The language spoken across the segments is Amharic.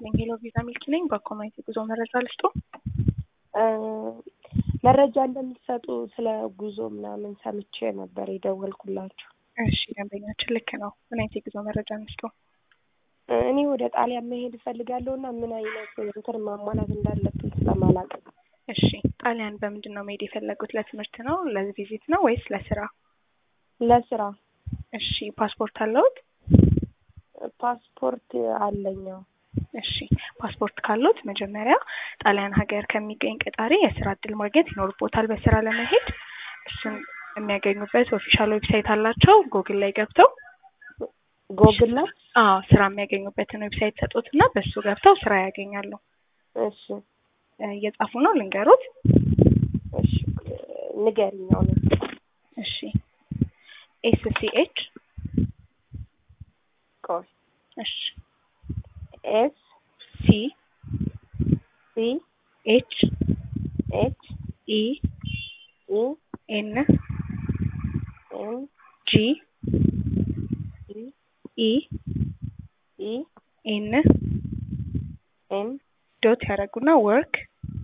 ይስጥልኝ። ሄሎ ቪዛ ሚልኪ ነኝ። በኮሚኒቲ ጉዞ መረጃ ልስጡ። መረጃ እንደምትሰጡ ስለ ጉዞ ምናምን ሰምቼ ነበር የደወልኩላችሁ። እሺ ደንበኛችን ልክ ነው። ምን አይነት የጉዞ መረጃ እንስጡ? እኔ ወደ ጣሊያን መሄድ እፈልጋለሁ እና ምን አይነት እንትን ማሟላት እንዳለብኝ ስለማላውቅ። እሺ ጣሊያን በምንድን ነው መሄድ የፈለጉት? ለትምህርት ነው፣ ለቪዚት ነው ወይስ ለስራ? ለስራ እሺ ፓስፖርት አለውት? ፓስፖርት አለኛው። እሺ ፓስፖርት ካሉት መጀመሪያ ጣሊያን ሀገር ከሚገኝ ቀጣሪ የስራ እድል ማግኘት ይኖርቦታል። በስራ ለመሄድ እሱን የሚያገኙበት ኦፊሻል ዌብሳይት አላቸው። ጉግል ላይ ገብተው ጎግል ላይ አዎ ስራ የሚያገኙበትን ዌብሳይት ሰጡት እና በሱ ገብተው ስራ ያገኛሉ። እሺ እየጻፉ ነው ልንገሩት። እሺ ንገሪኝ አሁን። እሺ ኤስ ሲ ኤች ቆይ እሺ ኤስ ሲ ሲ ኤች ኤች ኢ ኢ ኤን ኤም ጂ ኢ ኢ ኢ ኤን ኤም ዶት ያደረጉና ወርክ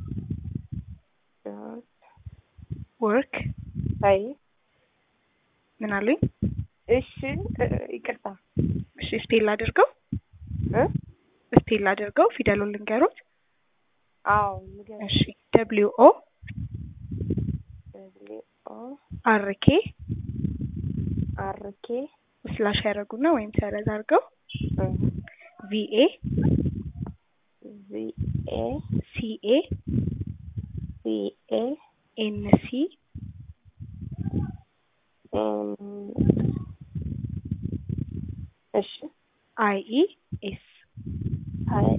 ወርክ አይ ምን አሉኝ? እሺ ይቅርታ እሺ ስፔል አድርገው እ ስፔል አድርገው ፊደሉን ልንገሩት። አዎ ንገሪኝ። እሺ ደብሊው ኦ ደብሊው ኦ አር ኬ አር ኬ ስላሽ ያደረጉና ወይም ሰረዝ አድርገው ቪኤ ቪ ኤ ሲኤ ሲ ኤ ኤን ሲ ኤም እሺ አይ ኢ ኤስ አይ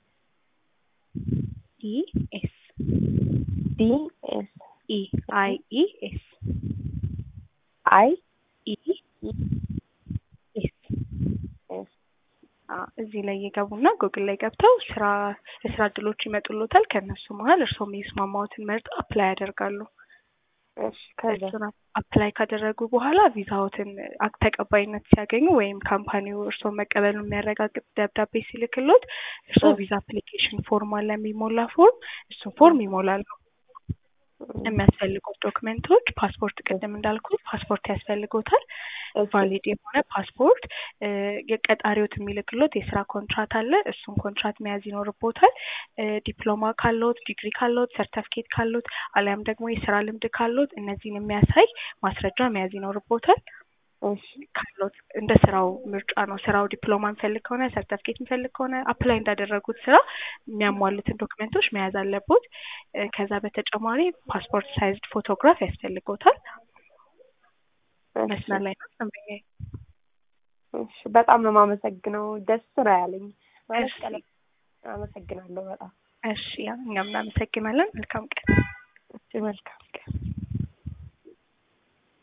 ኢ ኤስ ዲ ኤስ ኢ አይ ኢ ኤስ አይ ኢ ኤስ ኤስ አዎ እዚህ ላይ የገቡና ጉግል ላይ ገብተው ስራ የስራ እድሎች ይመጡሎታል። ከእነሱ መሀል እርስዎ የሚስማማዎትን መርጠው አፕላይ ያደርጋሉ። እሺ ከዛ እሱን አፕላይ ካደረጉ በኋላ ቪዛዎትን አክ- ተቀባይነት ሲያገኙ ወይም ካምፓኒው እርስዎ መቀበሉን የሚያረጋግጥ ደብዳቤ ሲልክሎት እርስዎ ቪዛ አፕሊኬሽን ፎርም አለ የሚሞላ ፎርም እሱን ፎርም ይሞላሉ። የሚያስፈልጉት ዶክመንቶች ፓስፖርት፣ ቅድም እንዳልኩት ፓስፖርት ያስፈልጎታል። ቫሊድ የሆነ ፓስፖርት፣ የቀጣሪዎት የሚልክሎት የስራ ኮንትራት አለ። እሱን ኮንትራት መያዝ ይኖርቦታል። ዲፕሎማ ካለዎት፣ ዲግሪ ካለዎት፣ ሰርተፍኬት ካለዎት አሊያም ደግሞ የስራ ልምድ ካለዎት እነዚህን የሚያሳይ ማስረጃ መያዝ ይኖርቦታል። እሺ ካለዎት እንደ ስራው ምርጫ ነው። ስራው ዲፕሎማ የሚፈልግ ከሆነ ሰርተፍኬት የሚፈልግ ከሆነ አፕላይ እንዳደረጉት ስራ የሚያሟሉትን ዶክመንቶች መያዝ አለቦት። እ ከዛ በተጨማሪ ፓስፖርት ሳይዝድ ፎቶግራፍ ያስፈልጎታል። መስመር ላይ ነው ደንበኛዬ። እሺ በጣም ነው የማመሰግነው። ደስ ነው ያለኝ ማለት እሺ ቀለም አመሰግናለሁ በጣም እሺ፣ እኛም እናመሰግናለን። መልካም ቀን። እሺ መልካም ቀን